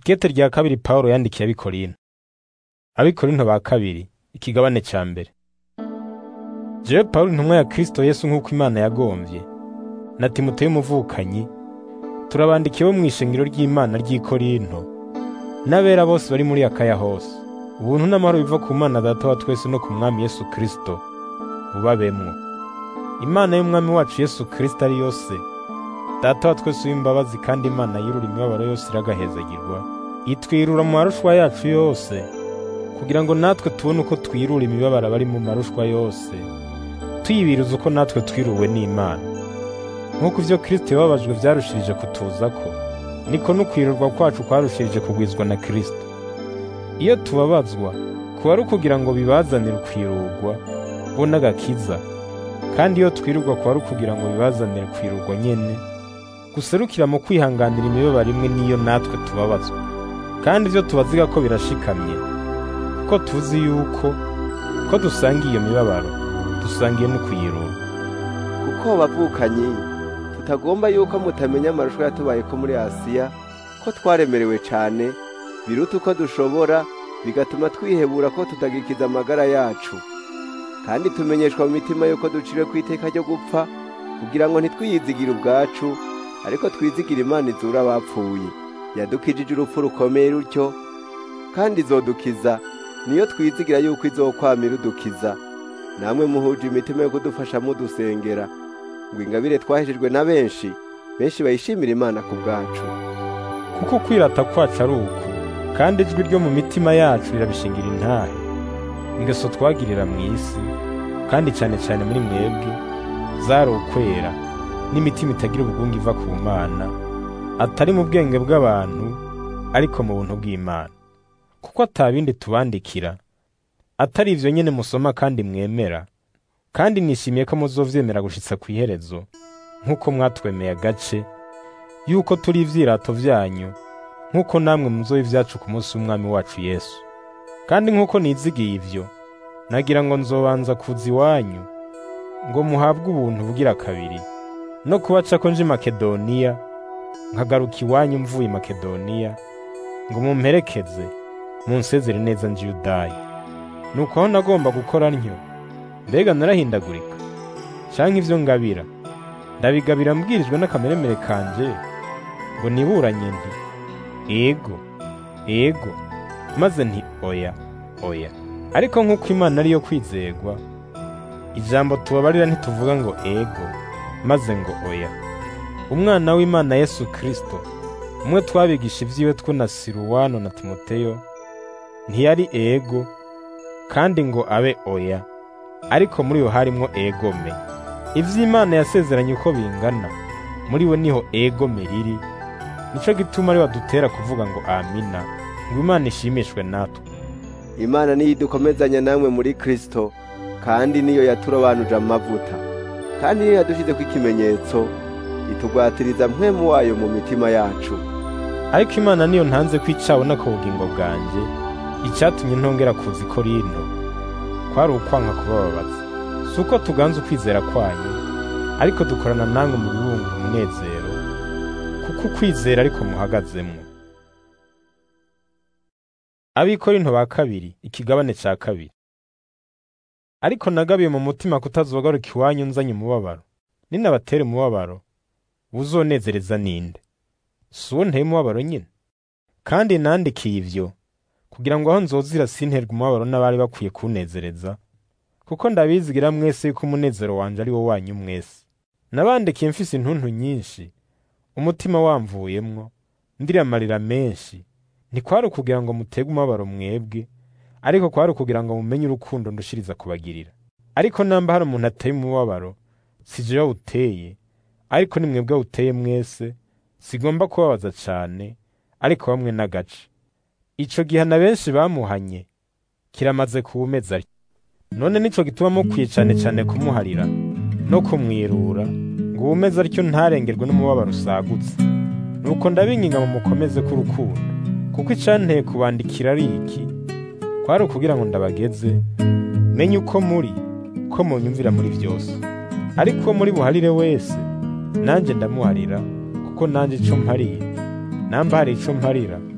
Ikete rya kabiri Pawulo yandikiye abikorinto. Abikorinto ba kabiri, ikigabane ca mbere. Jewe Pawulo intumwa ya Kristo Yesu nk'uko Imana yagomvye, na Timoteyo umuvukanyi, turabandikiye bo mw'ishengero ry'Imana ry'i Korinto, n'abera bose bari muri Akaya hose. Ubuntu n'amahoro biva ku Mana Data wa twese no ku Mwami Yesu Kristo, bubabemwo. Imana y'Umwami wacu Yesu Kristo ari yose, Data wa twese w'imbabazi kandi Imana yirura imibabaro yose iragahezagirwa, itwirura mu marushwa yacu yose, kugira ngo natwe tubone uko twirura imibabaro abari mu marushwa yose, tuyibiriza uko natwe twiruwe n'Imana. Nk'uko ivyo Kristo yababajwe vyarushirije kutuzako, niko n'ukwirurwa kwacu kwarushirije kugwizwa na Kristo. Iyo tubabazwa, kuba ari ukugira ngo bibazanire ukwirurwa, bo n'agakiza, kandi iyo twirurwa kuba ari ukugira ngo bibazanire kwirurwa nyene, guserukira mu kwihanganira imibabaro imwe n'iyo natwe tubabazwa. Kandi ivyo tubaziga ko birashikamye, kuko tuzi yuko ko dusangiye iyo mibabaro, dusangiye no kuyirura. kuko bavukanyi tutagomba yuko mutamenya amarushwa yatubayeko muri Asiya ko twaremerewe cane biruta uko dushobora bigatuma twihebura ko tutagikiza amagara yacu kandi tumenyeshwa mu mitima yuko duciriwe ku iteka ryo gupfa kugira ngo ntitwiyizigire ubwacu ariko twizigire Imana izura abapfuye yadukijije urupfu rukomeye rutyo kandi izodukiza niyo twizigira yuko izokwama irudukiza namwe muhuje imitima yo kudufasha mudusengera ngo ingabire twahejejwe na benshi benshi bayishimira Imana ku bwacu Kuko kwirata kwacu ari uku, kandi ijwi ryo mu mitima yacu rirabishingira intahe. Ingeso twagirira mu isi, kandi cane cane muri mwebwe, zari ukwera, n'imitima itagira ubugungu iva ku Mana, atari mu bwenge bw'abantu, ariko mu buntu bw'Imana. Kuko ata bindi tubandikira, atari ivyo nyene musoma kandi mwemera, kandi nishimiye ko muzovyemera gushitsa kw'iherezo, nk'uko mwatwemeye agace, yuko turi ivyirato vyanyu, nk'uko namwe muzoba ivyacu ku munsi w'Umwami wacu Yesu. Kandi nk'uko nizigiye ivyo, nagira ngo nzobanza kuza iwanyu, ngo muhabwe ubuntu bugira kabiri, no kubacako nje i Makedoniya, nkagaruka iwanyu mvuye i Makedoniya, ngo mumperekeze, munsezere neza nje i Yudaya. Nuko aho nagomba gukora ntyo, mbega narahindagurika, canke ivyo ngabira, ndabigabira mbwirijwe n'akameremere kanje, ngo niburanye nti, ego, ego, maze nti oya, oya. Ariko nk'uko Imana ariyo kwizegwa, ijambo tubabarira ntituvuga ngo ego, maze ngo oya. Umwana w'Imana Yesu Kristo, umwe twabigisha ivyiwe two na Siruwano na Timoteyo, ntiyari ego, kandi ngo abe oya, ariko muri yo harimwo egome. Ivy'Imana yasezeranye uko bingana, muri we niho egome riri, nico gituma ari badutera kuvuga ngo amina, ngo Imana ishimishwe natwe. Imana niyo idukomezanya namwe muri Kristo kandi niyo yaturobanuje amavuta kandi niyo yadushizeko ikimenyetso itugwatiriza mpwemu wayo mu mitima yacu Ariko Imana niyo ntanze ko icabona ku bugingo bwanje, icatumye ntongera kuza i Korinto, kwari ukwanka kubababaza. Si uko tuganza ukwizera kwanyu, ariko dukorana namwe mu bibungura umunezero, kuko ukwizera ariko muhagazemwo. Abikorinto ba kabiri, ikigabane ca kabiri. Ariko nagabiye mu mutima kutazogaruka iwanyu nzanye umubabaro. Ninabatera umubabaro, uzonezereza ninde? Si uwo nteye umubabaro nyine? Kandi nandikiye ivyo, kugira ngo aho nzozira sinterwe umubabaro n'abari bakwiye kunezereza, kuko ndabizigira mwese yuko umunezero wanje ari wo wanyu mwese. Nabandikiye mfise intuntu nyinshi, umutima wamvuyemwo, ndira amarira menshi, ntikwari ukugira ngo mutege umubabaro mwebwe, ariko kwari ukugira ngo mumenye urukundo ndushiriza kubagirira. Ariko namba hari umuntu ateye umubabaro, si jewe awuteye, ariko ni mwebwe awuteye mwese, sigomba kubabaza cane, ariko bamwe n'agace. Ico gihana benshi bamuhanye, kiramaze kuwumeza atyo. None nico gituma mukwiye cane cane kumuharira, no kumwirura, ngo uwumeze atyo ntarengerwe n'umubabaro usagutse. Nuko ndabinginga mu mukomeze k'urukundo, kuko icanteye kubandikira ari iki, kwari ukugira ngo ndabageze, menye uko muri, ko munyumvira muri vyose. Ariko uwo muri buharire wese, nanje ndamuharira, kuko nanje ico mpariye, namba hari ico mparira,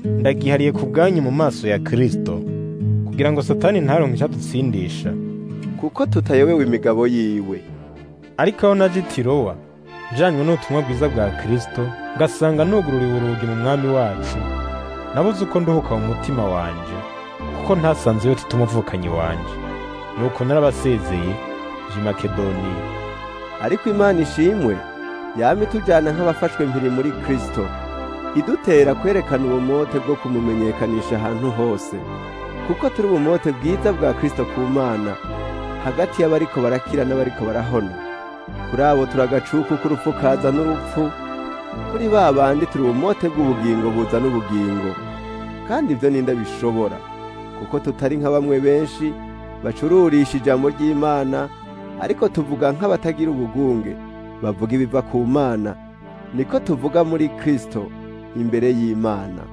ndagihariye ku bwanyu mu maso ya Kristo kugira ngo Satani ntaronke icyadutsindisha kuko tutayobewe imigabo yiwe ariko aho naje i Tirowa njanywe n'ubutumwa bwiza bwa Kristo ngasanga nugururiwe urugi mu mwami wacu nabuze uko nduhuka mu mutima wanje kuko ntasanze yo tutumuvukanyi wanje nuko narabasezeye je i Makedoniya ariko imana ishimwe yama itujyana nk'abafashwe mpiri muri kristo idutera kwerekana ubumote bwo kumumenyekanisha ahantu hose kuko turi ubumote bwiza bwa kristo ku mana hagati y'abariko barakira n'abariko barahona kuri abo turagacuku k'urupfu kaza n'urupfu kuri ba bandi turi ubumote bw'ubugingo buza n'ubugingo kandi ibyo ninde bishobora kuko tutari nka bamwe benshi bacururisha ijambo ry'imana ariko tuvuga nk'abatagira ubugunge bavuga ibiva ku mana niko tuvuga muri kristo imbere y'imana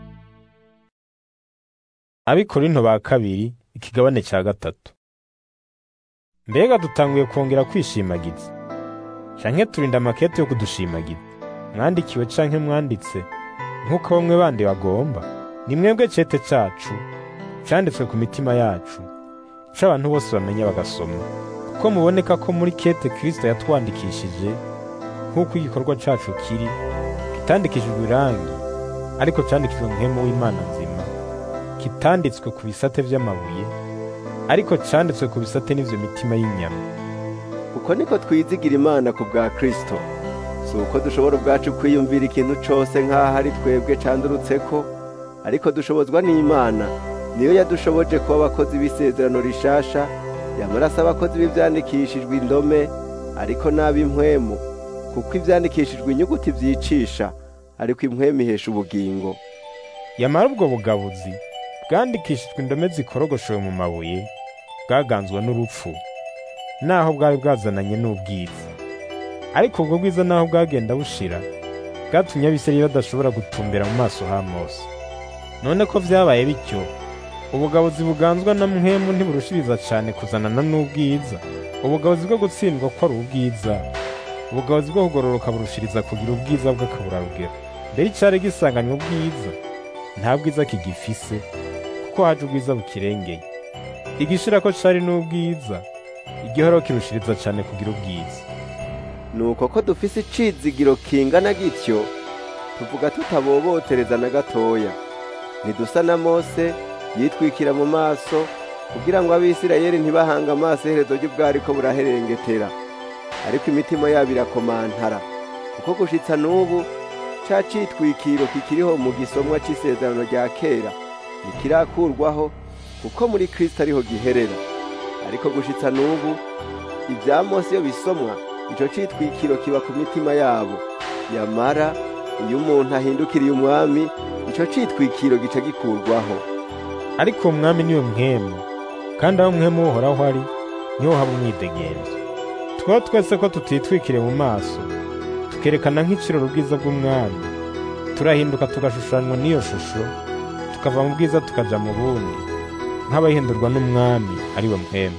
Abikorinto ba kabiri ikigabane cya gatatu mbega dutanguye kongera kwishimagiza canke turinda amakete yo kudushimagiza mwandikiwe canke mwanditse nk'uko bamwe bandi bagomba ni mwebwe cete cacu canditswe ku mitima yacu ico abantu bose bamenya bagasoma kuko muboneka ko muri kete kristo yatwandikishije nk'uko igikorwa cacu kiri kitandikishijwe irangi ariko candikijwe muhemu w'imana nzima kitanditswe ku bisate vy'amabuye ariko canditswe ku bisate n'ivyo mitima y'inyama uko niko twizigira imana ku bwa kristo si uko dushobora ubwacu kwiyumvira ikintu cose nk'aho ari twebwe candurutseko ariko dushobozwa n'imana niyo yadushoboje kuba abakozi b'isezerano rishasha yamarasa abakozi b'ivyandikishijwe indome ariko n'ab'impwemu kuko ivyandikishijwe inyuguti vyicisha ariko impwemu ihesha ubugingo yamara ubwo bugabuzi bwandikishijwe indome zikorogoshewe mu mabuye bwaganzwe n'urupfu naho bwari bwazananye n'ubwiza ariko ubwo bwiza naho bwagenda bushira bwatumye abisirayeli badashobora gutumbera mu maso ha mose none ko vyabaye bityo ubugabuzi buganzwa na mwemu ntiburushiriza cane kuzanana n'ubwiza ubugabuzi bwo gutsindwa ko ari ubwiza ubugabuzi bwo kugororoka burushiriza kugira ubwiza bw'akaburarugero mbere icari gisanganywe ubwiza nta bwiza kigifise kuko haje ubwiza bukirengeye igishira ko cari n'ubwiza igihoro kirushiriza cane kugira ubwiza nuko ko dufise icizigiro kingana gityo tuvuga tutabobotereza na gatoya ntidusa na mose yitwikira mu maso kugira ngo abisirayeli ntibahanga amaso iherezo ry'ubwariko buraherengetera ariko imitima yabo irakomantara kuko gushitsa n'ubu ca citwikiro kikiriho mu gisomwa c'isezerano rya kera ntikirakurwaho kuko muri kristo ariho giherera ariko gushitsa n'ubu ibya mose iyo bisomwa ico citwikiro kiba ku mitima yabo yamara iyo umuntu ahindukiriye umwami ico citwikiro gica gikurwaho ariko umwami niwe mwemu kandi aho mwemu uhoraho ari niho haba umwidegenzo twaba twese ko tutitwikiriye mu maso tukerekana nk'ikiroro ubwiza bw'umwami turahinduka tugashushanywa n'iyo shusho tukava mu bwiza tukaja mu bundi nk'abahindurwa n'umwami ari we mwemu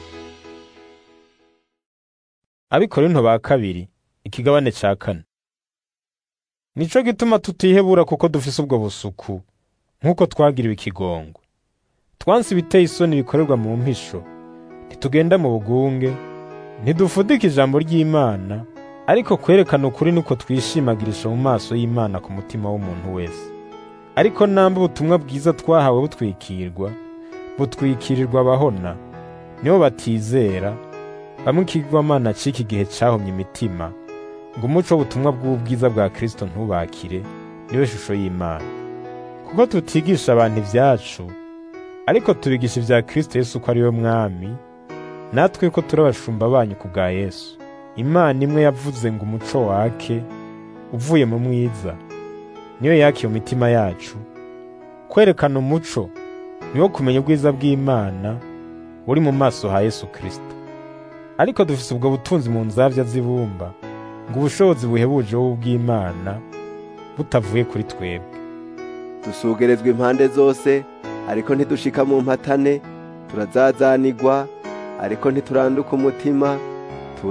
abikorinto ba kabiri ikigabane ca kane nico gituma tutihebura kuko dufise ubwo busuku nk'uko twagiriwe ikigongo twansi ibiteye isoni bikorerwa mu mpisho ntitugenda mu bugunge ntidufudika ijambo ry'imana ariko kwerekana ukuri nuko twishimagirisha mu maso y'imana ku mutima w'umuntu wese ariko namba ubutumwa bwiza twahawe butwikirwa butwikirirwa abahona nibo batizera bamwe ikigwamana c'iki gihe cahomye imitima ngo umuco w'ubutumwa bw'ubwiza bwa kristo ntubakire niwe shusho y'imana kuko tutigisha abantu ivyacu ariko tubigisha ivya kristo yesu ko ari we mwami natwe ko turi abashumba banyu ku bwa yesu imana imwe yavuze ngo umuco wake uvuye mu mwiza niyo yakiye mu mitima yacu kwerekana umuco niwo kumenya ubwiza bw'imana buri mu maso ha yesu kristo ariko dufise ubwo butunzi mu nzavya z'ibumba ngo ubushobozi buhebuje bw'imana butavuye kuri twebwe dusugerezwa impande zose ariko ntidushika mu mpatane turazazanigwa ariko ntituranduka umutima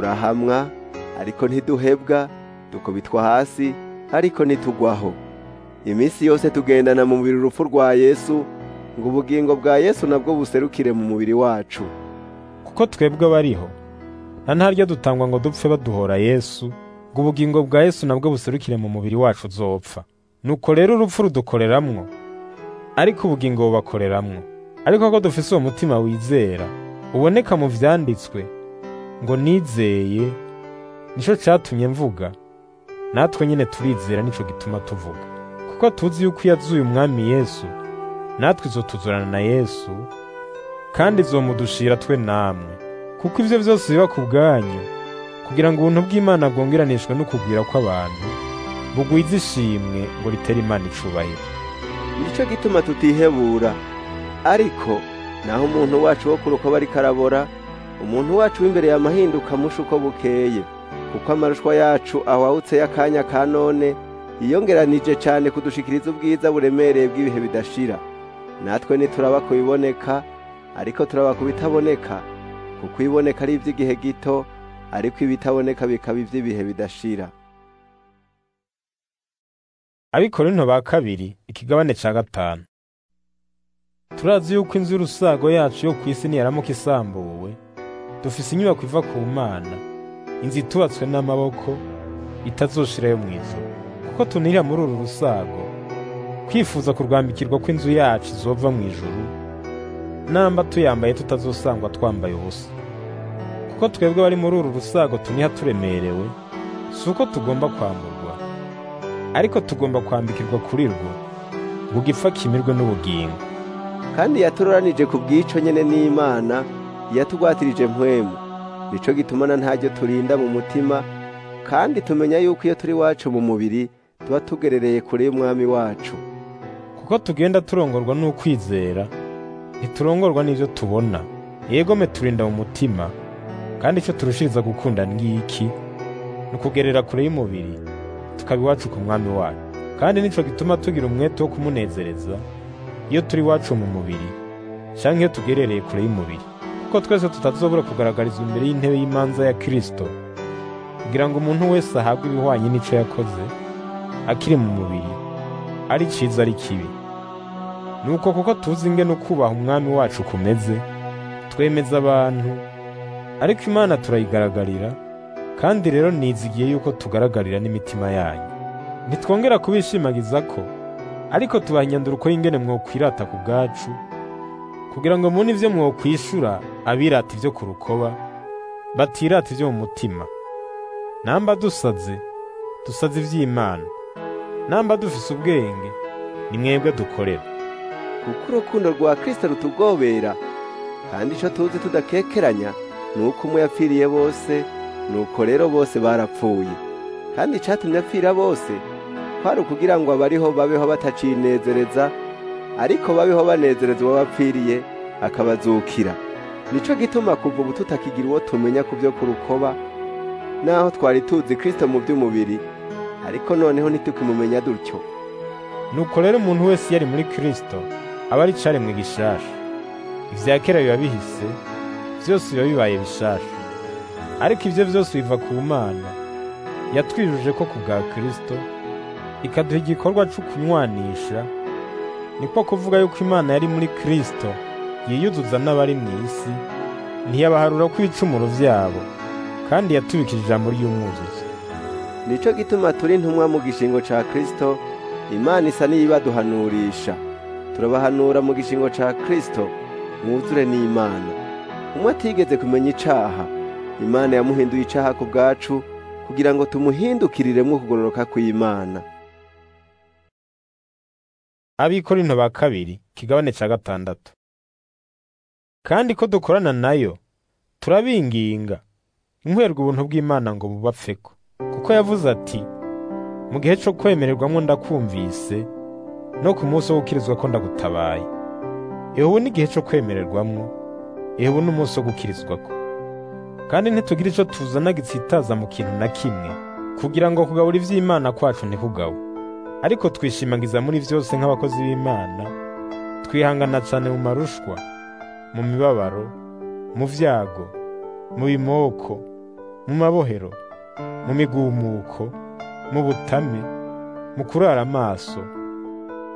turahamwa ariko ntiduhebwa dukubitwa hasi ariko ntitugwaho iminsi yose tugendana mu mubiri urupfu rwa yesu ngo ubugingo bwa yesu nabwo buserukire mu mubiri wacu kuko twebwe abariho na ntaryo dutangwa ngo dupfe baduhora yesu ngo ubugingo bwa yesu nabwo buserukire mu mubiri wacu uzopfa nuko rero urupfu rudukoreramwo ariko ubugingo bubakoreramwo ariko ko dufise uwo mutima wizera uboneka mu vyanditswe ngo nizeye nico catumye mvuga natwe nyene turizera nico gituma tuvuga kuko tuzi yuko iyo azuye umwami yesu natwe izotuzurana na yesu kandi izomudushira twe namwe kuko ivyo vyose biba ku bwanyu kugira ngo ubuntu bw'imana bwongeranishwe n'ukugwira kw'abantu bugwize ishimwe ngo ritere imana icubahiro nicyo gituma tutihebura ariko naho umuntu wacu wo kuruko bari karabora umuntu wacu w'imbere yamahinduka musha uko bukeye kuko amarushwa yacu awawutse y'akanya ka none yiyongeranije cyane kudushikiriza ubwiza buremereye bw'ibihe bidashira natwe ntituraba ku biboneka ariko turaba ku bitaboneka kuko ibiboneka ari iby'igihe gito ariko ibitaboneka bikaba iby'ibihe bidashira abikorinto ba kabiri ikigabane ca gatanu turazi yuko inzu y'urusago yacu yo ku isi niyaramuka isambuwe dufise inyubako iva ku mana inzu itubatswe n'amaboko itazoshirayo mu ijuru kuko tunira muri uru rusago kwifuza kurwambikirwa kw'inzu yacu izova mu ijuru namba tuyambaye tutazosangwa twambaye ubusa kuko twebwe bari muri uru rusago tuniha turemerewe si uko tugomba kwamburwa ariko tugomba kwambikirwa kuri rwo ngo ugipfa kimirwe n'ubugingo kandi yaturoranije ku bw'ico nyene n'imana yatugwatirije mpwemu nico gitumana ntaryo turinda mu mutima kandi tumenya yuko iyo turi wacu mu mubiri tuba tugerereye kure y'umwami wacu kuko tugenda turongorwa n'ukwizera ntiturongorwa n'ivyo tubona yegome turinda mu mutima kandi ico turushiriza gukunda ngiki ni ukugerera kure y'umubiri tukaba iwacu ku mwami wacu kandi nico gituma tugira umwete wo kumunezereza iyo turi iwacu mu mubiri canke iyo tugerereye kure y'umubiri kuko twese tutazobura kugaragarizwa imbere y'intebe y'imanza ya Kristo kugira ngo umuntu wese ahabwe ibihwanye n'ico yakoze akiri mu mubiri ari ciza ari kibi nuko kuko tuzi ingene ukubaha umwami wacu kumeze twemeza abantu ariko imana turayigaragarira kandi rero nizigiye yuko tugaragarira n'imitima yanyu ntitwongera kubishimagiza ko ariko tubaha inyanduruko y'ingene mwokwirata ku bwacu kugira ngo mubone ivyo mwokwishura abirata ivyo ku rukoba batirata ivyo mu mutima namba dusaze dusaze ivy'imana namba dufise ubwenge ni mwebwe dukorera kuko urukundo rwa kristo rutugobera kandi ico tuzi tudakekeranya ni uko umwe yapfiriye bose nuko rero bose barapfuye kandi icatumye apfira bose kwari ukugira ngo abariho babeho batacinezereza ariko babeho banezereza uwo bapfiriye akabazukira nico gituma kuva ubu tutakigira uwo tumenya ku byo ku rukoba naho twari tuzi kristo mu by'umubiri ariko noneho ntitukimumenya dutyo nuko rero umuntu wese yari muri kristo aba ari caremwe gishasha ivya kera biba bihise vyose biba bibaye bishasha ariko ivyo vyose biva ku mana yatwijuje ko ku bwa kristo ikaduha igikorwa co kunywanisha niko kuvuga yuko imana yari muri kristo yiyuzuza n'abari mu isi ntiyabaharura ko ibicumuro vyabo kandi yatubikije ijambo ry'umwuzuzi nico gituma turi ntumwa mu gishingo ca kristo imana isa n'iyibaduhanurisha turabahanura mu gishingo ca kristo mwuzure n'imana umwe atigeze kumenya icaha imana yamuhinduye icaha ku bwacu kugira ngo tumuhindukiriremwo kugororoka kw'imana abikorinto ba kabiri kigabane ca gatandatu kandi ko dukorana nayo turabinginga inkwerwa ubuntu bw'imana ngo bubapfeko kuko yavuze ati mu gihe co kwemererwamwo ndakumvise no ku munsi wo gukirizwa ko ndagutabaye ehe ubu n'igihe co kwemererwamwo ehe ubu n'umunsi wo gukirizwako kandi ntitugira ico tuzana gitsitaza mu kintu na kimwe kugira ngo kugabura ivy'imana kwacu ntikugawe ariko twishimagiza muri vyose nk'abakozi b'imana twihangana cane mu marushwa mu mibabaro mu vyago mu bimoko mu mabohero mu migumuko mu butame mu kurara amaso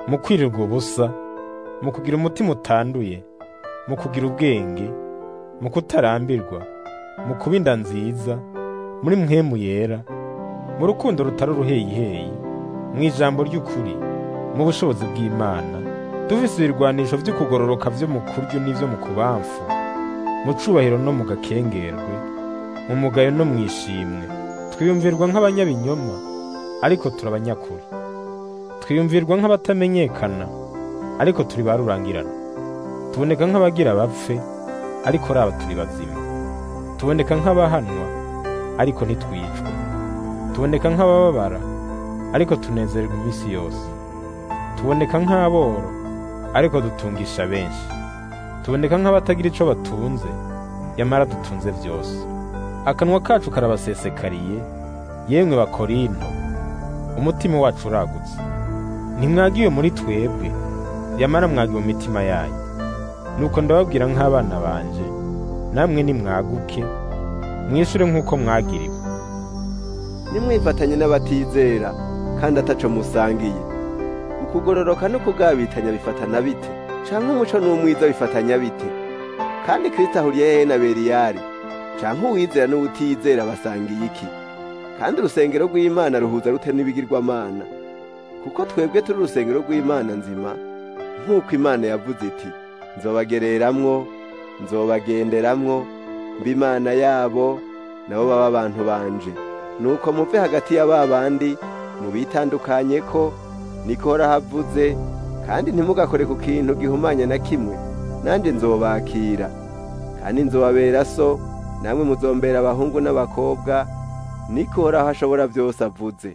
mu kwirirwa ubusa mu kugira umutima utanduye mu kugira ubwenge mu kutarambirwa mu kuba inda nziza muri mwemu yera mu rukundo rutari uruheyiheyi mu ijambo ry'ukuri mu bushobozi bw'imana dufise ibirwanisho vy'ukugororoka vyo mu kuryo n'ivyo mu kubamfu mu cubahiro no mu gakengerwe mu mugayo no mu ishimwe twiyumvirwa nk'abanyabinyoma ariko turi abanyakuri twiyumvirwa nk'abatamenyekana ariko turi ba rurangirana tuboneka nk'abagira bapfe ariko raba turi bazima tuboneka nk'abahanwa ariko ntitwicwe tuboneka nk'abababara ariko tunezererwa iminsi yose tuboneka nk'aboro ariko dutungisha benshi tuboneka nk'abatagira ico batunze yamara dutunze vyose akanwa kacu karabasesekariye yemwe bakorinto umutima wacu uragutse ntimwagiwe muri twebwe yamara mwagiwe mu mitima yanyu nuko ndababwira nk'abana banje namwe nimwaguke mwishure nk'uko mwagiriwe nimwifatanye n'abatizera kandi ataco musangiye ukugororoka no kugabitanya bifatana bite canke umuco n'umwiza bifatanya bite kandi kristo ahuriye hehe na beriyari canke uwizera n'uwutizera basangiye iki kandi urusengero rw'imana ruhuza rute n'ibigirwamana kuko twebwe turi urusengero rw'imana nzima nk'uko imana yavuze iti nzobagereramwo nzobagenderamwo mba imana yabo nabo baba abantu banje nuko muve hagati ya ba bandi mubitandukanye ko niko horahavuze kandi ntimugakore ku kintu gihumanya na kimwe nanje nzobakira kandi nzobabera so namwe muzombera abahungu n'abakobwa niko horaho ashobora byose avuze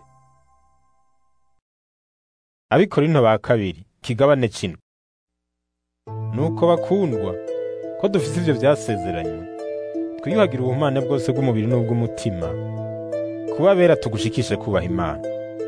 abikorinto ba kabiri kigabane kino nuko bakundwa ko dufise ivyo vyasezeranywe twiyuhagira ubuhumane bwose bw'umubiri n'ubw'umutima kuba bera tugushikishe kubaha imana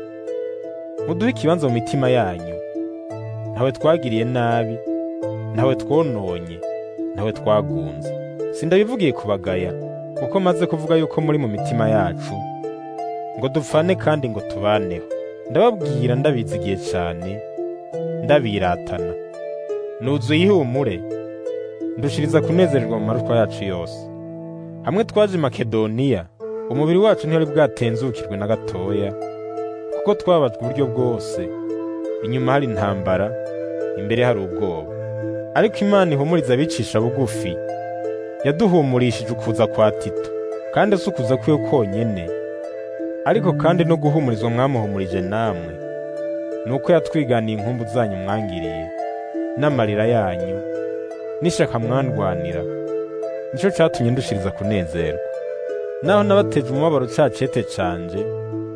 muduhe ikibanza mu mitima yanyu ntawe twagiriye nabi ntawe twononye ntawe twagunze sindabivugiye kubagaya kuko maze kuvuga yuko muri mu mitima yacu ngo dupfane kandi ngo tubaneho ndababwira ndabizigiye cyane ndabiratana nuzuye ihumure ndushiriza kunezererwa mu maruswa yacu yose hamwe twaje i makedoniya umubiri wacu ntihari bwatenzukirwe na gatoya kuko twabajwe uburyo bwose inyuma hari intambara imbere hari ubwoba ariko imana ihumuriza abicisha bugufi yaduhumurishije ukuza kwa tito kandi si ukuza kwiwe konyene ariko kandi no guhumurizwa mwamuhumurije namwe ni uko yatwiganiye inkumbu zanyu mwangiriye n'amarira yanyu n'ishaka mwandwanira nicyo catumye ndushiriza kunezerwa naho nabateje umubabaro ca cete canje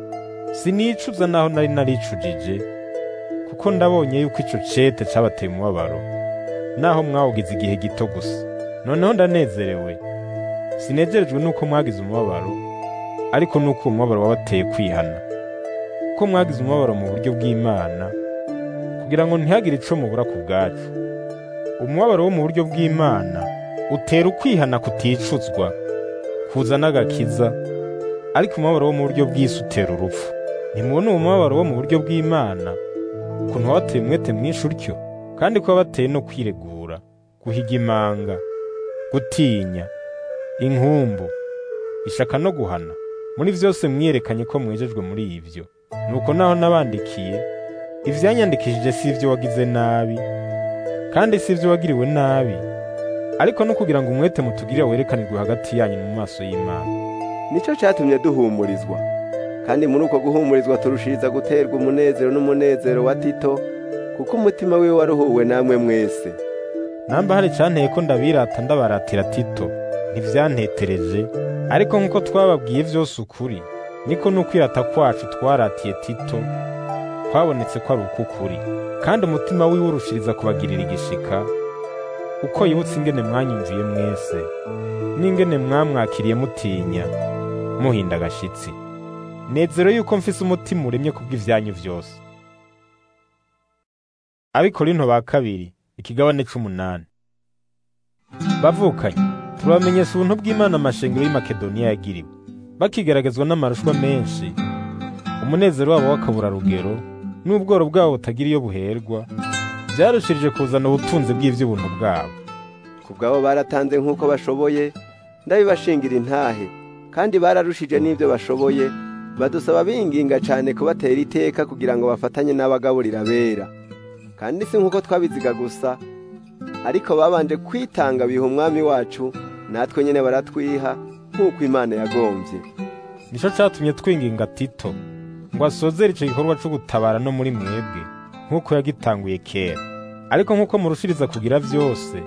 sinicuza naho nari naricujije kuko ndabonye yuko ico cete cabateye umubabaro naho mwawugize igihe gito gusa noneho ndanezerewe sinezerejwe nuko mwagize umubabaro ariko nuko uwo mubabaro wabateye kwihana ko mwagize umubabaro mu buryo bw'imana kugira ngo ntihagire ico mubura ku bwacu umubabaro wo mu buryo bw'imana utera ukwihana kuticuzwa kuzana agakiza ariko umubabaro wo mu buryo bw'isi utera urupfu ntimubona uwo mubabaro wo mu buryo bw'imana ukuntu wabateye umwete mwinshi utyo kandi ko wabateye no kwiregura guhiga imanga gutinya inkumbu ishaka no guhana muri vyose mwiyerekanye ko mwejejwe muri ivyo nuko naho nabandikiye ivyanyandikishije si ivyo wagize nabi kandi si ivyo wagiriwe nabi ariko no kugira ngo umwete mutugirira werekanirwe hagati yanyu mu maso y'imana nico catumye duhumurizwa kandi muri uko guhumurizwa turushiriza guterwa umunezero n'umunezero wa tito kuko umutima wiwe waruhuwe namwe mwese namba hari canteye ko ndabirata ndabaratira tito ntivyantetereje ariko nk'uko twababwiye vyose ukuri niko n'ukwirata kwacu twaratiye tito kwabonetse ko ari ukukuri kandi umutima wiwe urushiriza kubagirira igishika uko yibutse ingene mwanyumviye mwese n'ingene mwamwakiriye mutinya muhinda agashitsi nezero yuko mfise umutima uremye kubw'ivyanyu vyose abikorinto ba kabiri ikigabane c'umunani bavukanye turabamenyesha ubuntu bw'imana amashengero y'i makedoniya yagiriwe bakigaragazwa n'amarushwa menshi umunezero wabo w'akaburarugero n'ubworo bwabo butagira iyo buherwa byarushirije kuzana ubutunzi bw'ivy'ubuntu bwabo ku bwabo baratanze nk'uko bashoboye ndabibashingira intahe kandi bararushije n'ibyo bashoboye badusaba binginga cyane kubatera iteka kugira ngo bafatanye n'abagaburira bera kandi si nk'uko twabiziga gusa ariko babanje kwitanga biha umwami wacu natwe nyine baratwiha nk'uko imana yagombye nico catumye twinginga tito ngo asozere ico gikorwa co gutabara no muri mwebwe nk'uko yagitanguye kera ariko nk'uko murushiriza kugira vyose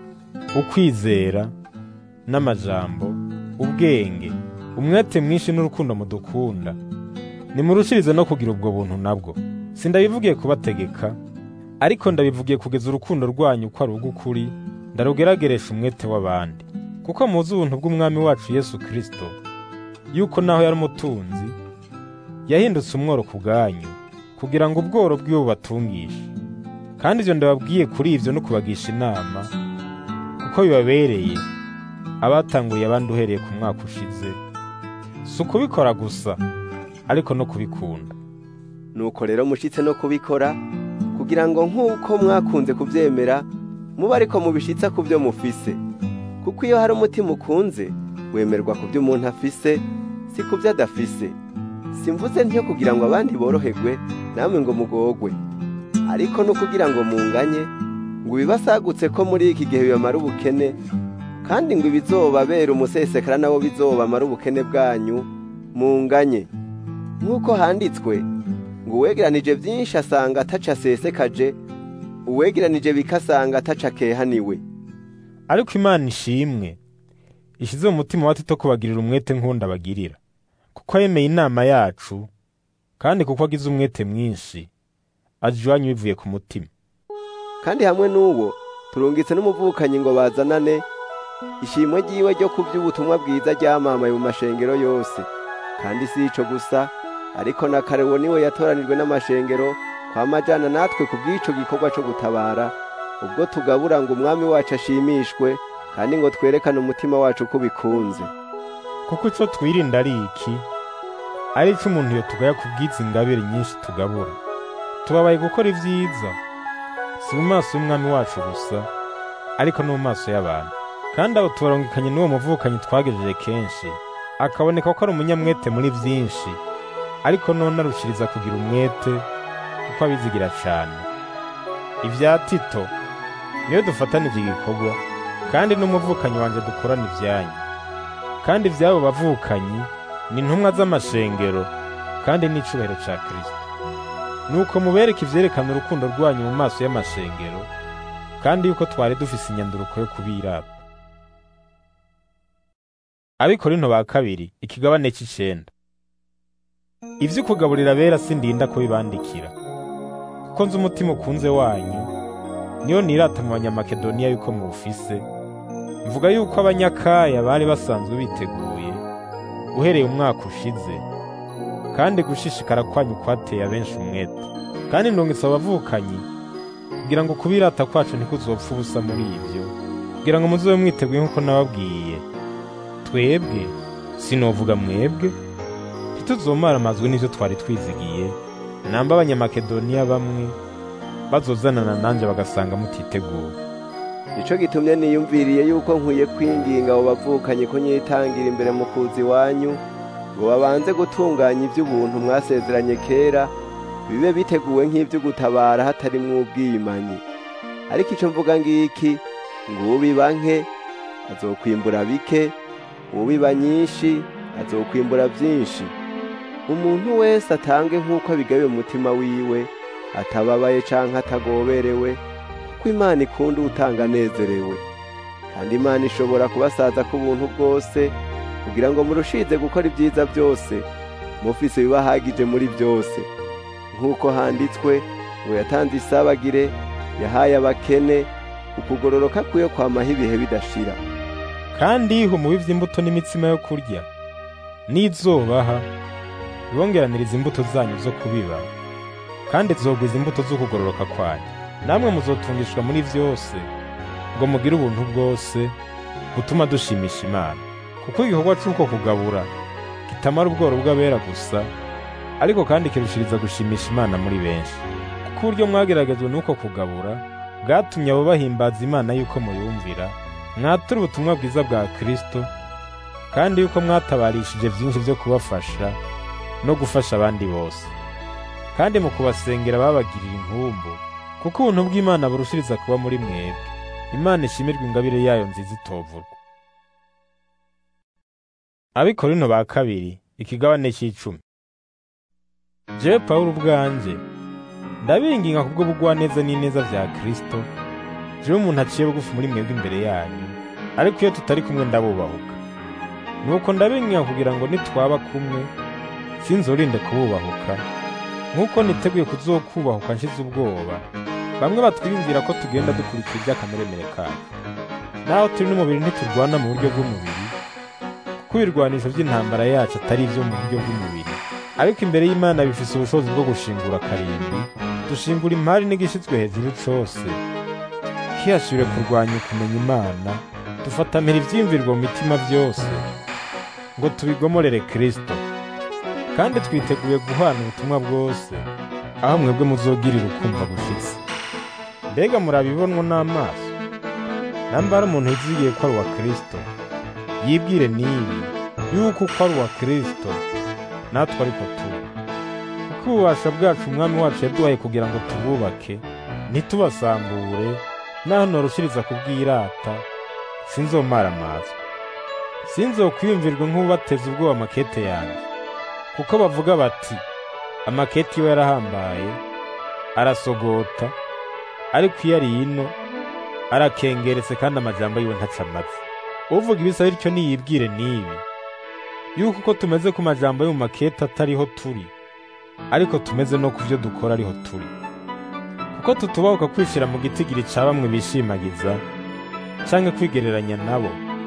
ukwizera n'amajambo ubwenge umwete mwinshi n'urukundo mudukunda nimurushirize no kugira ubwo buntu nabwo sindabivugiye kubategeka ariko ndabivugiye kugeza urukundo rwanyu ko ari urw'ukuri ndarugerageresha umwete w'abandi kuko muzi ubuntu bw'umwami wacu yesu kristo yuko naho yari umutunzi yahindutse umworo ku bwanyu kugira ngo ubworo bwiwe bubatungishe kandi ivyo ndababwiye kuri ivyo no kubagisha inama kuko bibabereye abatanguriye abandi uhereye ku mwaka ushize si ukubikora gusa ariko no kubikunda nuko rero mushitse no kubikora kugira ngo nk'uko mwakunze kubyemera muba ariko mubishitsa ku byo mufise kuko iyo hari umutima ukunze wemerwa ku byo umuntu afise si ku byo adafise simvuze ntiyo kugira ngo abandi boroherwe namwe ngo mugogwe ariko no kugira ngo munganye ngo ibibasagutse ko muri iki gihe bibamara ubukene kandi ngo ibizobabera umusesekara nabo bizobamara ubukene bwanyu munganye nk'uko handitswe ngo uwegeranije byinshi asanga ataca asesekaje uwegeranije bikasanga ataca akehaniwe ariko imana ishimwe ishize mu mutima wa tito kubagirira umwete nk'undi abagirira kuko yemeye inama yacu kandi kuko agize umwete mwinshi aje iwanyu bivuye ku mutima kandi hamwe n'uwo turungitse n'umuvukanyi ngo bazanane ishimwe ry'iwe ryo ku by'ubutumwa bwiza ryamamaye mu mashengero yose kandi si ico gusa ariko na karewo niwe yatoranijwe n'amashengero kwamajana natwe ku bw'ico gikorwa co gutabara ubwo tugabura ngo umwami wacu ashimishwe kandi ngo twerekane umutima wacu ko bikunze kuko ico twirinda ari iki ari ico umuntu yotugaya ku bw'izi ngabire nyinshi tugabura tubabaye gukora ivyiza si mu maso y'umwami wacu gusa ariko no mu maso y'abantu kandi abo tubarungikanye n'uwo muvukanyi twagejeje kenshi akaboneka ko ari umunyamwete muri vyinshi ariko none arushiriza kugira umwete kuko abizigira cane ivya tito niyo dufatanije igikorwa kandi n'umuvukanyi wanje dukorana ivyanyu kandi ivy'abo bavukanyi ni intumwa z'amashengero kandi n'icubahiro ca kristo nuko mubereke ivyerekana urukundo rwanyu mu maso y'amashengero kandi yuko twari dufise inyanduruko yo kubirata abikorinto ba kabiri ikigabane c'icenda ivyo kugaburira bera sindinda kubibandikira kuko nzi umutima ukunze wanyu niyo nirata mu banyamakedoniya yuko muwufise mvuga yuko abanyakaya bari basanzwe biteguye uhereye umwaka ushize kandi gushishikara kwanyu kwateye abenshi umwete kandi ndungitse abavukanyi kugira ngo kubirata kwacu ntikuzopfa ubusa muri ivyo kugira ngo muzobe mwiteguye nk'uko nababwiye twebwe sinovuga mwebwe ntituzomara amazwi n'ivyo twari twizigiye namba abanyamakedoniya bamwe bazozanana nanje bagasanga mutiteguye nico gitumye niyumviriye yuko nkwiye kwinginga abo bavukanye ko nyitangira imbere mu kuza iwanyu ngo babanze gutunganya iby'ubuntu mwasezeranye kera bibe biteguwe nk'ibyo gutabara hatarimwo ubwiyimanyi ariko icyo mvuga ngiki ngo ubiba nke azokwimbura bike ubiba nyinshi azokwimbura byinshi umuntu wese atange nk'uko abigabiye umutima wiwe atababaye canke atagoberewe kuko imana ikunda utanga anezerewe kandi imana ishobora kubasaza ku buntu bwose kugira ngo murushize gukora ibyiza byose mufise ibibahagije muri byose nk'uko handitswe ngo yatanze isabagire yahaye abakene ukugororoka kwiyo kwamaho ibihe bidashira kandi yiha umubivu imbuto n'imitsima yo kurya n'izobaha ibongeraniriza imbuto zanyu zo kubiba kandi zogwiza imbuto zo kugororoka kwanyu namwe muzotungishwa muri vyose ngo mugire ubuntu bwose gutuma dushimisha imana kuko igikorwa c'uko kugabura kitamara ubworo bw'abera gusa ariko kandi kirushiriza gushimisha imana muri benshi kuko uburyo mwageragejwe n'uko kugabura bwatumye abo bahimbaza imana yuko muyumvira mwatura ubutumwa bwiza bwa kristo kandi yuko mwatabarishije byinshi byo kubafasha no gufasha abandi bose kandi mu kubasengera babagirira inkumbu kuko ubuntu bw'imana burushiriza kuba muri mwebwe imana ishimirwa ingabire yayo nziza itovurwa abikorino ba kabiri ikigabane cy'icumi jewe pawulo ubwanje ndabinginga kubwo bugwaneza n'ineza vya kristo jewe umuntu aciye bugufi muri mwebwe imbere yanyu ariko iyo tutari kumwe ndabubahuka nuko ndabinginga kugira ngo nitwaba kumwe sinzorinde kububahuka nk'uko niteguye kuzokubahuka nshize ubwoba bamwe batwiyumvira ko tugenda dukurikira iby'akameremere kacu naho turi n'umubiri ntiturwana mu buryo bw'umubiri kuko ibirwanisho by'intambara yacu atari ibyo mu buryo bw'umubiri ariko imbere y'imana bifise ubushobozi bwo gushingura karindwi dushingura imari n'igishyitswe hejuru cose kihashire kurwanya ukumenya imana dufatamira ivyiyumvirwa mu mitima byose ngo tubigomorere kristo kandi twiteguye guhana ubutumwa bwose aho mwebwe muzogirira ukumva gushitse mbega murabibonwa n'amaso namba hari umuntu yizigiye ko ari uwa kristo yibwire n'ibi yuko uko ari uwa kristo natwe ariko tuba kuko ububasha bwacu umwami wacu yaduhaye kugira ngo tububake ntitubasambure naho norushiriza kubwirata sinzomaramazwa sinzokwiyumvirwa nk'ubateza ubwoba amakete yanjye kuko bavuga bati amakete iwe yarahambaye arasogota ariko iyo ari ino arakengeretse kandi amajambo yiwe ntaca amatsi uvuga ibisa bityo niyibwire n'ibi yuko uko tumeze ku majambo yo mu makete atariho turi ariko tumeze no ku byo dukora ariho turi kuko tutubahuka kwishira mu gitigiri ca bamwe bishimagiza canke kwigereranya nabo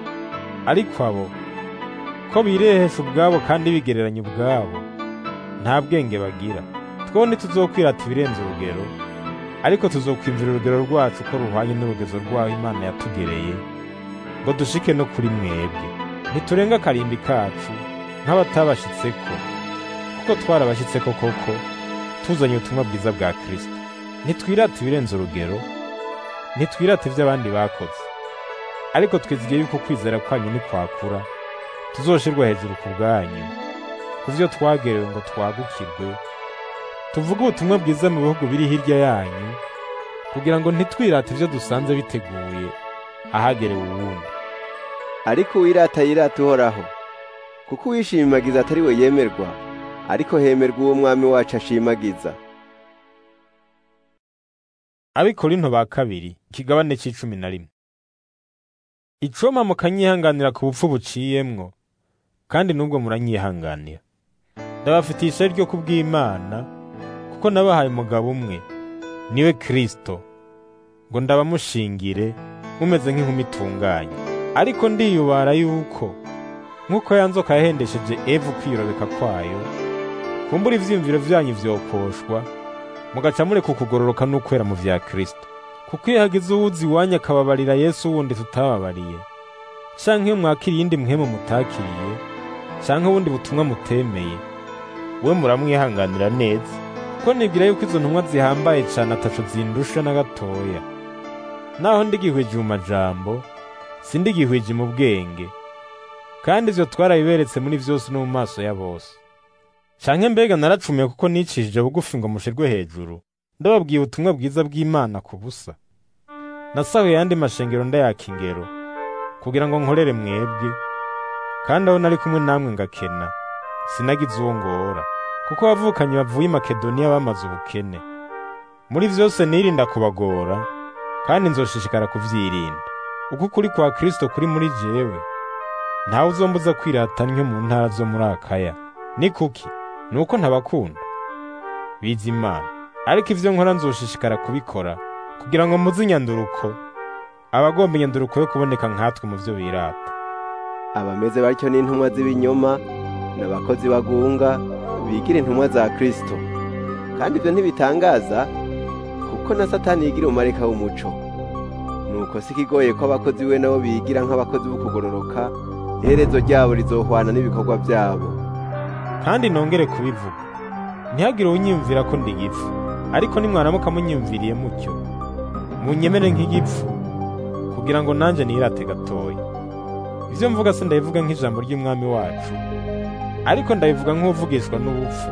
ariko abo ko birehesha ubwabo kandi bigereranya ubwabo nta bwenge bagira twebwe ntituzokwirata ibirenze urugero ariko tuzokwimvira urugero rwacu ko ruhwanye n'urugezo rwaho imana yatugereye ngo dushike no kuri mwebwe ntiturenga akarimbi kacu nk'abatabashitseko kuko twarabashyitseko koko tuzanye ubutumwa bwiza bwa kristo ntitwirata ibirenze urugero ntitwirata ibyo abandi bakoze ariko twizigiye yuko kwizera kwanyu nikwakura tuzoshirwa hejuru ku bwanyu ku byo twagerewe ngo twagukirwe tuvuge ubutumwa bwiza mu bihugu biri hirya yanyu kugira ngo ntitwirate ibyo dusanze biteguye ahagerewe uwundi ariko uwirata yirata uhoraho kuko uwishimagiza atari we yemerwa ariko hemerwa uwo mwami wacu ashimagiza abikorinto ba kabiri ikigabane c'icumi na rimwe icoma mukanyihanganira ku bupfu buciyemwo kandi n'ubwo muranyihanganira ndabafitiye ishari ryo kubw'imana kuko nabahaye umugabo umwe niwe kristo ngo ndabamushingire mumeze nk'inkumi itunganye ariko ndiyubara yuko nk'uko ya nzoka yahendesheje evu kwiyorobeka kwayo kumbura ivyiyumviro vyanyu vyokoshwa mugaca mureka ukugororoka n'ukwera mu vya kristo kuko iyo hagize uwuzi iwanyu akababarira yesu wundi tutababariye canke iyo mwakira iyindi muhemu mutakiriye canke ubundi butumwa mutemeye we muramwihanganira neza kuko nibwira yuko izo ntumwa zihambaye cane ataco zindusha na gatoya naho ndigihwije mu majambo sindigihwije mu bwenge kandi ivyo twarabiberetse muri vyose no mu maso ya bose canke mbega naracumiye kuko nicishije bugufi ngo mushirwe hejuru ndababwiye ubutumwa bwiza bw'Imana ku busa nasahuye yandi mashengero ndayaka ingero kugira ngo nkorere mwebwe kandi aho nari kumwe namwe ngakena sinagize uwo ngora kuko abavukanye bavuye i Makedoniya bamaze ubukene muri vyose nirinda kubagora kandi nzoshishikara kuvyirinda uko ukuri kwa Kristo kuri muri jewe ntawe uzombuza kwirata ntyo mu ntara zo muri Akaya ni kuki nuko ntabakunda biza Imana ariko ivyo nkora nzoshishikara kubikora kugira ngo muzi inyanduruko abagomba inyanduruko yo kuboneka nkatwe mu vyo birata abameze batyo n'intumwa z'ibinyoma n'abakozi bagunga bigira intumwa za Kristo kandi ibyo ntibitangaza kuko na Satani yigira umumarayika w'umuco nuko si ikigoye ko abakozi we nabo bigira nk'abakozi b'ukugororoka iherezo ryabo rizohwana n'ibikorwa byabo kandi nongere kubivuga ntihagire unyiyumvira ko ndi igipfu ariko nimwaramuka munyiyumviriye mutyo munyemere nk'igipfu kugira ngo nanjye nirate gatoya ibyo mvuga se ndabivuga nk'ijambo ry'umwami wacu ariko ndabivuga nk'uvugishwa n'ubupfu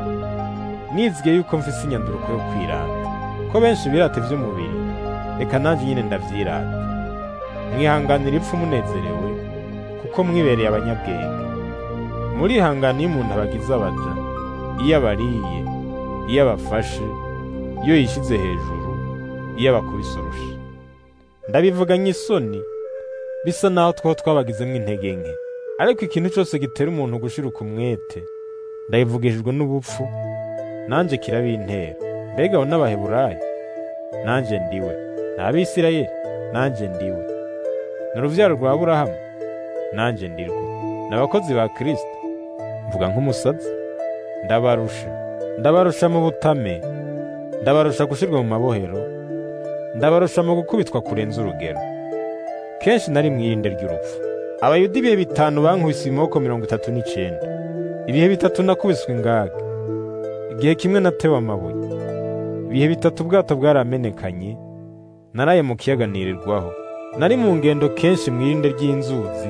nizwiye yuko mfise inyanduruko yo kwirata ko benshi birata iby'umubiri reka nanjye nyine ndabyirata mwihanganira ipfu munezerewe kuko mwibereye abanyabwenge murihangana iyo umuntu abagize abaja iyo abariye iyo abafashe iyo yishyize hejuru iyo abakubise urusha ndabivuga nk'isoni bisa naho two twabagizemo intege nke ariko ikintu cyose gitera umuntu gushiruka umwete ndabivugishijwe n'ubupfu nanjye kirabintera mbega abo n'abaheburayo nanjye ndiwe ni abisirayeli nanjye ndiwe ni urubyaro rwa burahamu nanjye ndirwo ni abakozi ba kirisito mvuga nk'umusazi ndabarusha ndabarusha mu butame ndabarusha gushyirwa mu mabohero ndabarusha mu gukubitwa kurenza urugero kenshi nari mu irinde ry'urupfu abayuda ibihe bitanu bankubise ibimoko mirongo itatu n'icyenda ibihe bitatu nakubiswe ingaga igihe kimwe natewe amabuye ibihe bitatu ubwato bwaramenekanye naraye mu kiyaga nirirwaho nari mu ngendo kenshi mu irinde ry'inzuzi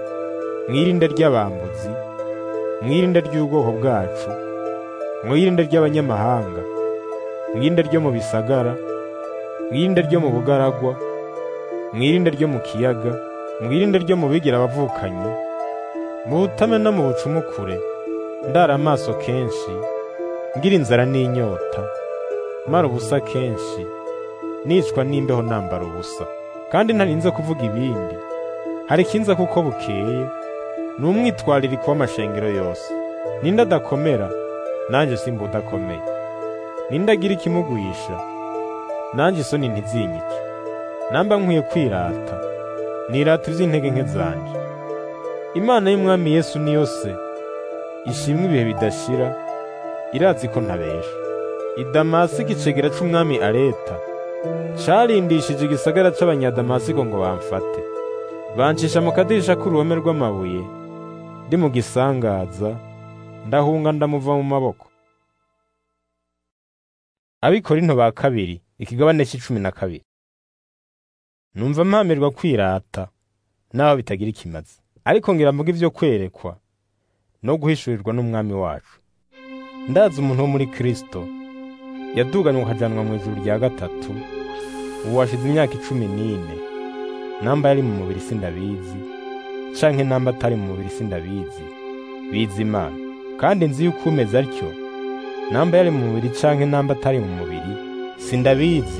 mu irinde ry'abambuzi mu irinde ry'ubwoko bwacu mu irinde ry'abanyamahanga mu irinde ryo mu bisagara mu irinde ryo mu bugaragwa mu irinde ryo mu kiyaga mu irinde ryo mu bigira abavukanyi mu butame no mu bucumukure ndara amaso kenshi ngira inzara n'inyota mara ubusa kenshi nicwa n'imbeho nambara ubusa kandi ntarinze kuvuga ibindi hari ikinza kuko bukeye ni umwitwaririko w'amashengero yose ninde adakomera nanjye simba udakomeye ninde agira ikimugwisha nanjye isoni ntizinyice namba nkwiye kwirata nirata iby'intege nke zanje imana y'umwami yesu niyo se ishimwe ibihe bidashira irazi ko ntabesha idamasi igicegera c'umwami areta carindishije igisagara c'abanyadamasiko ngo bamfate bancisha mu kadirisha k'uruhome rw'amabuye ndi mu gisangaza ndahunga ndamuva mu maboko abikorinto ba kabiri ikigabane c'icumi na kabiri numva mpamirwa kwirata naho bitagira ikimazi ariko ngira mvuga ivyo kwerekwa no guhishurirwa n'umwami wacu ndazi umuntu wo muri kristo yaduganywe akajanwa mu ijuru rya gatatu ubu washize imyaka icumi n'ine namba yari mu mubiri sindabizi canke namba atari mu mubiri sindabizi bizi imana kandi nzi yuko umeze atyo namba yari mu mubiri canke namba atari mu mubiri sindabizi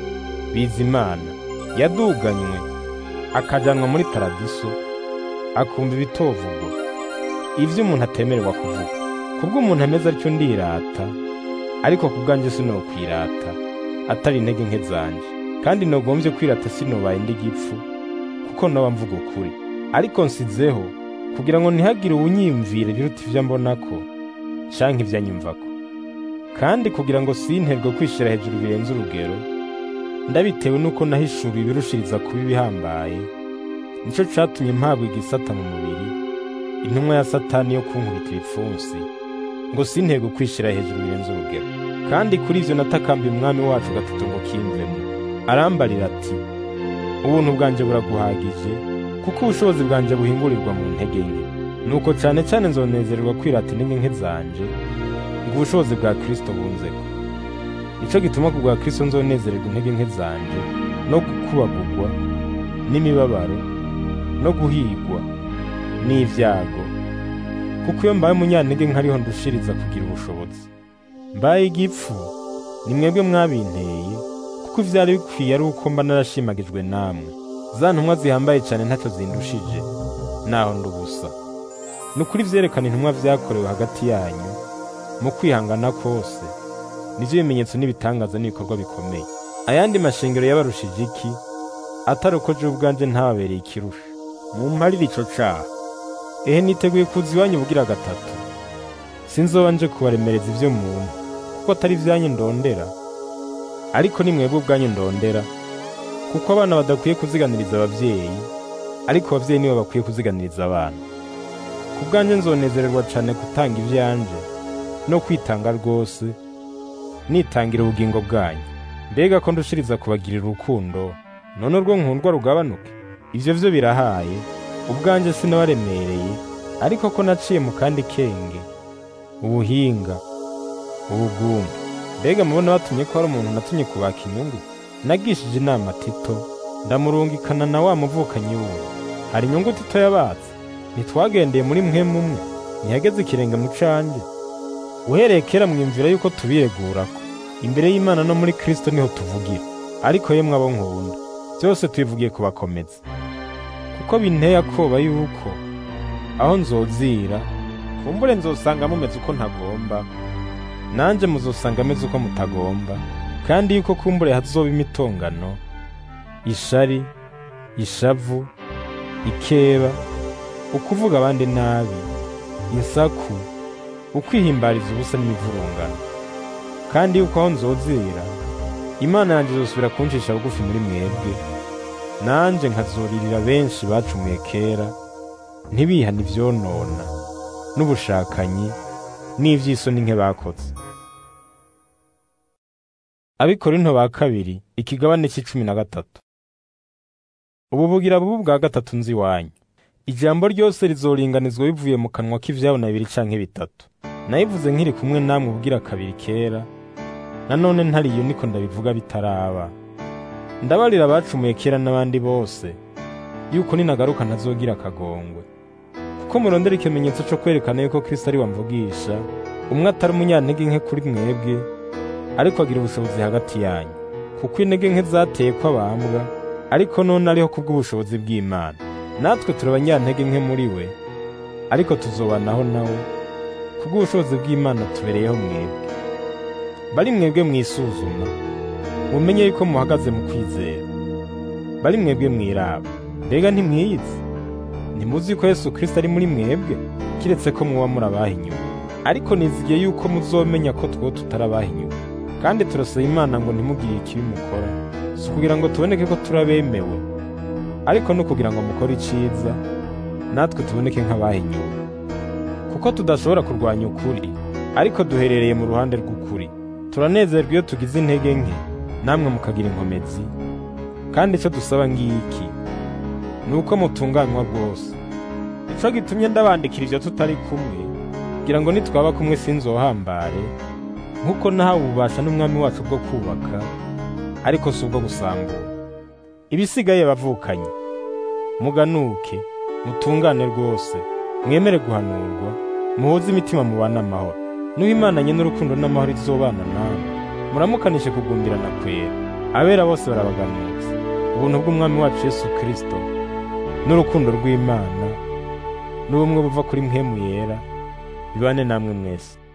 bizi imana yaduganywe akajanwa muri paradiso akumva ibitovugwa ivyo umuntu atemererwa kuvuga kubwo umuntu ameze atyo ndirata ariko kubwanjye sinokwirata atari intege nke zanje kandi nogombye kwirata sinobaye ndi gipfu kuko noba mvuga ukuri ariko nsizeho kugira ngo ntihagire uwunyiyumvire biruta ivyo mbonako canke ivyo anyumvako kandi kugira ngo sinterwe kwishira hejuru birenze urugero ndabitewe nuko nahishuriwe ibirushiriza kuba ibihambaye nico catumye mpabwa igisata mu mubiri intumwa ya satani yo kunkubita ibipfunsi ngo sinterwe kwishira hejuru birenze urugero kandi kuri ivyo natakambiye umwami wacu gatatu ngo kimvemo arambarira ati ubuntu bwanjye buraguhagije kuko ubushobozi bwanjye buhingurirwa mu ntege nke nuko cane cane nzonezererwa kwirata intege nke zanje ngo ubushobozi bwa kristo bunzeko nico gituma ku bwa kristo nzonezererwa intege nke zanje no gukubagurwa n'imibabaro no guhigwa n'ivyago kuko iyo mbaye umunyantege nkariho ndushiriza kugira ubushobozi mbaye igipfu ni mwebwe mwabinteye kuko ivyari bikwiye ari uko mba narashimagijwe namwe za ntumwa zihambaye cane ntaco zindushije naho ndubusa ni ukuri vyerekana intumwa vyakorewe hagati yanyu mu kwihangana kose nivyo bimenyetso n'ibitangaza n'ibikorwa bikomeye ayandi mashengero yabarushije iki atari uko je ubwanje ntababereye ikirusha mumparire ico caha ehe niteguye kuza iwanyu bugira gatatu sinzoba nje kubaremereza ivyo mumpa kuko atari ivyanyu ndondera ariko ni mwebwe ubwanyu ndondera kuko abana badakwiye kuziganiriza abavyeyi ariko abavyeyi nibo bakwiye kuziganiriza abana ku bwanjye nzonezererwa cane gutanga ivyanje no kwitanga rwose nitangira ubugingo bwanyu mbega ko ndushiriza kubagirira urukundo none urwo nkundwa rugabanuke ivyo vyo birahaye ubwanje sinabaremereye ariko ko naciye mu kandi kenge ubuhinga ubugumba mbega mubona batumye ko hari umuntu natumye kubaka inyungu nagishije inama tito ndamurungikana na wa muvukanyi wuwo hari inyungu tito yabatse ntitwagendeye muri mwe mumwe ntihageze ikirenge mu canje uhereye kera mwiyumvira yuko tubiregurako imbere y'imana no muri kristo niho tuvugira ariko yemwe abo nkunda byose tubivugiye kubakomeza kuko binteye akoba yuko aho nzozira kumbure nzosanga mumeze uko ntagomba nanje muzosanga ameze uko mutagomba kandi yuko kumbure hazoba imitongano ishari ishavu ikeba ukuvuga abandi nabi insaku ukwihimbariza ubusa n'imivurungano kandi yuko aho nzozira imana yanjye izosubira kuncisha bugufi muri mwebwe nanje nkazoririra benshi bacumuye kera ntibihane ivyonona n'ubushakanyi n'ivy'isoni nke bakoze abikorinto ba kabiri ikigabane c'icumi na gatatu ubu bugira bubu bwa gatatu nzi iwanyu ijambo ryose rizoringanizwa bivuye mu kanwa k'ivyabo na bibiri canke bitatu nayivuze nkiri kumwe namwe ubugira kabiri kera nanone ntariyo niko ndabivuga bitaraba ndabarira abacumuye kera n'abandi bose yuko ninagaruka ntazogira akagongwe kuko murondera ikimenyetso co kwerekana yuko Kristo ari wamvugisha umwe atari umunyantege nke kuri mwebwe ariko agira ubushobozi hagati yanyu kuko intege nke zateye ko abambwa ariko none ariho kubw'ubushobozi bw'Imana natwe turi abanyantege nke muri we ariko tuzobanaho nawe kubw'ubushobozi bw'Imana tubereyeho mwebwe bari mwebwe mwisuzuma mumenye yuko muhagaze mu kwizera bari mwebwe mwiraba mbega ntimwiyizi ntimuzi ko Yesu Kristo ari muri mwebwe kiretse ko muba muri abahinyuwe ariko nizigiye yuko muzomenya ko two tutarabahinyuwe kandi turasaba Imana ngo ntimugire ikibi mukora si kugira ngo tuboneke ko turabemewe ariko no kugira ngo mukore iciza natwe tuboneke nk'abahinyuwe kuko tudashobora kurwanya ukuri ariko duherereye mu ruhande rw'ukuri turanezerwa iyo tugize intege nke namwe mukagira inkomezi kandi icyo dusaba ngiki ni uko mutunganywa rwose ico gitumye ndabandikira ivyo tutari kumwe kugira ngo nitwaba kumwe sinzohambare nk'uko nahawe ububasha n'umwami wacu bwo kubaka ariko si ubwo gusambura ibisigaye bavukanye muganuke mutungane rwose mwemere guhanurwa muhuze imitima mubana amahoro nuho imana nye n'urukundo n'amahoro izobana nawe muramukanishe kugumbirana kwera abera bose barabaganutse ubuntu bw'umwami wacu yesu kristo n'urukundo rw'imana n'ubumwe buva kuri mpemu yera bibane namwe mwese